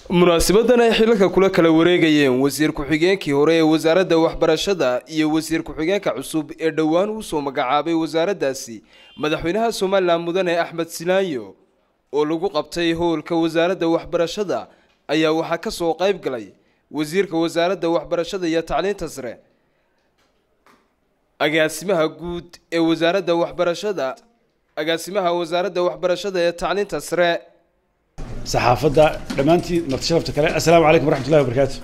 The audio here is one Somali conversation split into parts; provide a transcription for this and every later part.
munaasibadan ay xilalka kula kala wareegayeen wasiir ku-xigeenkii hore ee wasaaradda waxbarashada iyo wasiir ku-xigeenka cusub ee dhowaan uu soo magacaabay wasaaraddaasi madaxweynaha somalilan mudane axmed silaanyo oo lagu qabtay howlka wasaaradda waxbarashada ayaa waxaa ka soo qayb galay wasiirka wasaaradda waxbarashada iyo tacliinta sare agaasimaha guud ee wasaaradda waxbarashada agaasimaha wasaaradda waxbarashada ee tacliinta sare saxaafadda dhammaantii marti sharafta kale assalaamu calaykum waraxmatullahi wabarakaatu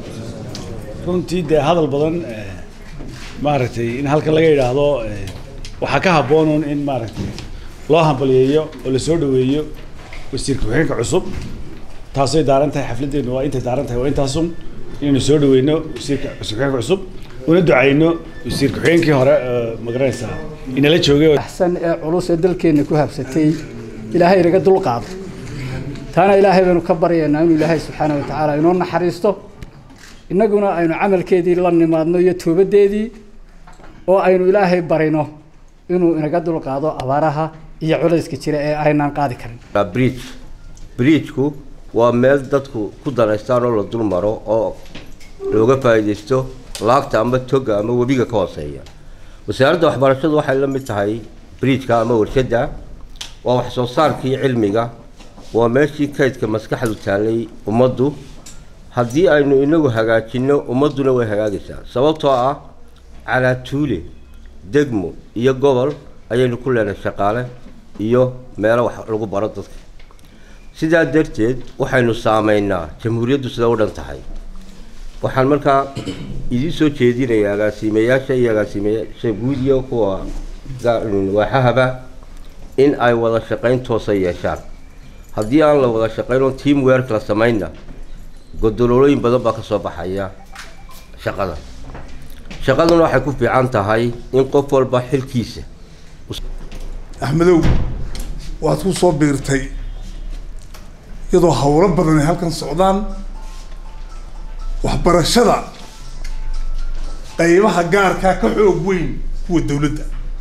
runtii dee hadal badan maaragtay in halkan laga yidhaahdo waxaa ka habboonuun in maaragtay loo hambaliyeeyo oo lasoo dhaweeyo wasiir ku-xigeenka cusub taasay daaran tahay xafladdeenu waa intay daaran tahay waa intaasun inaynu soo dhaweyno wasiirka wasiir ku-xigeenka cusub una ducayno wasiir ku-xigeenkii hore magaranaysaa inala joogay axsan ee culus ee dalkeenna ku habsatay ilaahay inaga dulqaado taana ilaahay baynu ka baryaynaa inuu ilaahay subxaana watacaala inoo naxariisto innaguna aynu camalkeedii la nimaadno iyo toobadeedii oo aynu ilaahay barino inuu inaga dulqaado abaaraha iyo culayska jira ee aynaan qaadi karin bridge bridgeku waa meel dadku ku danaystaan oo la dul maro oo looga faa'iidaysto laagta ama toga ama webiga ka hooseeya wasaaradda waxbarashadu waxay la mid tahay bridgeka ama warshadda waa wax soo saarkii cilmiga waa meeshii kaydka maskaxdu taallay ummaddu haddii aynu inagu hagaajinno ummadduna way hagaagaysaa sababtoo ah calaatuule degmo iyo gobol ayaynu ku leenahay shaqaale iyo meelo wax lagu baro dadka sidaa darteed waxaynu saameynaa jamhuuriyaddu sida u dhan tahay waxaan markaa idiin soo jeedinayaa agaasiimayaasha iyo agaasiimayaasha guud iyo kuwa waaxahaba in ay wada shaqayn toosa yeeshaan haddii aan la wada shaqayn oo team werk la samaynna godololooyin badan baa ka soo baxaya shaqada shaqaduna waxay ku fiican tahay in qof walba xilkiisa axmedow waad ku soo biirtay iyadoo howlo badan ay halkan socdaan waxbarashada qaybaha gaarkaa ka xoog weyn kuwa dawladda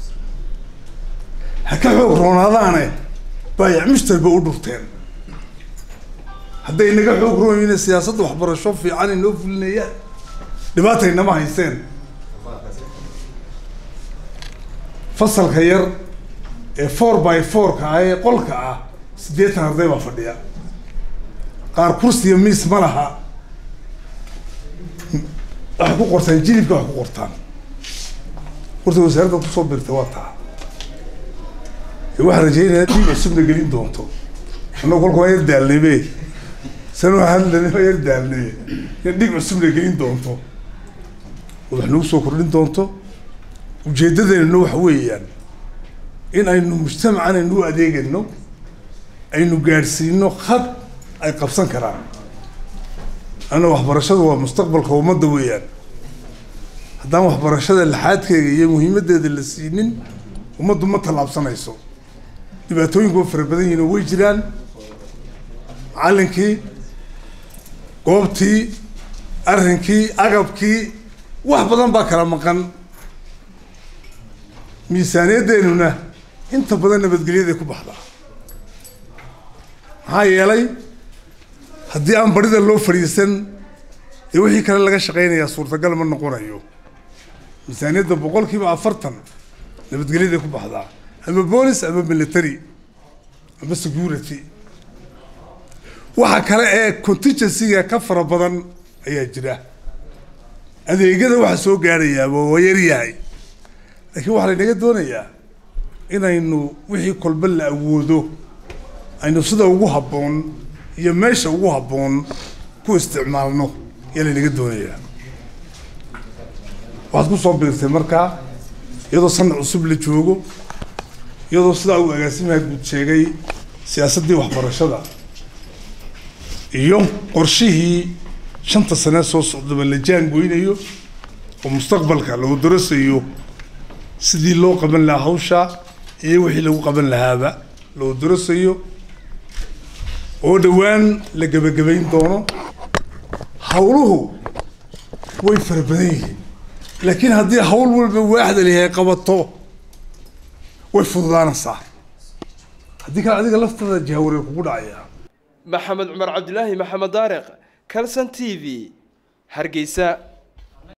ha ka xoog roonaadaane baayac mushtarba u dhurteen hadday naga xoog roonyina siyaasadda waxbarasho fiican inoo fulinayaan dhibaataynama haysteen fasalka yar ee four by four-ka ah ee qolka ah siddeetan arday baa fadhiya qaar kursiya miis ma laha waxay ku qortaan jilibka wax ku qortaan horta wasaaradda kusoo birta waa taa waxaan rajaynayaa dhiig cusubna gelin doonto annagu kolka waa yar daalnaybe san waxaan waa yar daalnay in dhiig cusubna gelin doonto oo wax nagu soo kordhin doonto ujeedadeennuna waxa weeyaan in aynu mujtamacan aynu u adeegayno aynu gaadhsiino khad ay qabsan karaan anna waxbarashadu waa mustaqbalka ummadda weeyaan haddaan waxbarashada laxaadkeega iyo muhiimaddeeda la siinin ummaddu ma tallaabsanayso dhibaatooyinku waa fara badan yihin oo way jiraan macallinkii goobtii arrinkii agabkii wax badan baa kala maqan miisaaniyaddeenuna inta badan nabadgelyaday ku baxdaa maxaa yeelay haddii aan barida loo fadhiisan dee wixii kale laga shaqaynayaa suurtagal ma noqonayo miisaaniyadda boqol kiiba afartan nabadgelyaday ku baxdaa ama boolis ama military ama security waxa kale ee contingencyga ka fara badan ayaa jira adeegyada waxa soo gaadhayaaba waa yaryahay laakiin waxaa laynaga doonayaa inaynu wixii kolba la awoodo aynu sida ugu habboon iyo meesha ugu habboon ku isticmaalno ayaa laynaga doonayaa waxaad ku soo biirtay markaa iyadoo sanad cusub la joogo iyadoo sidaa uu agaasimaha guud sheegay siyaasaddii waxbarashada iyo qorshihii shanta sanee soo socdaba la jaangoynayo oo mustaqbalka lagu darasayo sidii loo qaban lahaa hawsha iyo wixii lagu qaban lahaaba loo darasayo oo dhowaan la gebagabayn doono hawluhu way fara badan yihiin laakiin haddii hawl walba waaxda lihay qabato way fududaanaysaa haddii kale adiga laftada jahawareer kugu dhacaya maxamed cumar cabdilaahi maxamed daariq calson t v hargeysa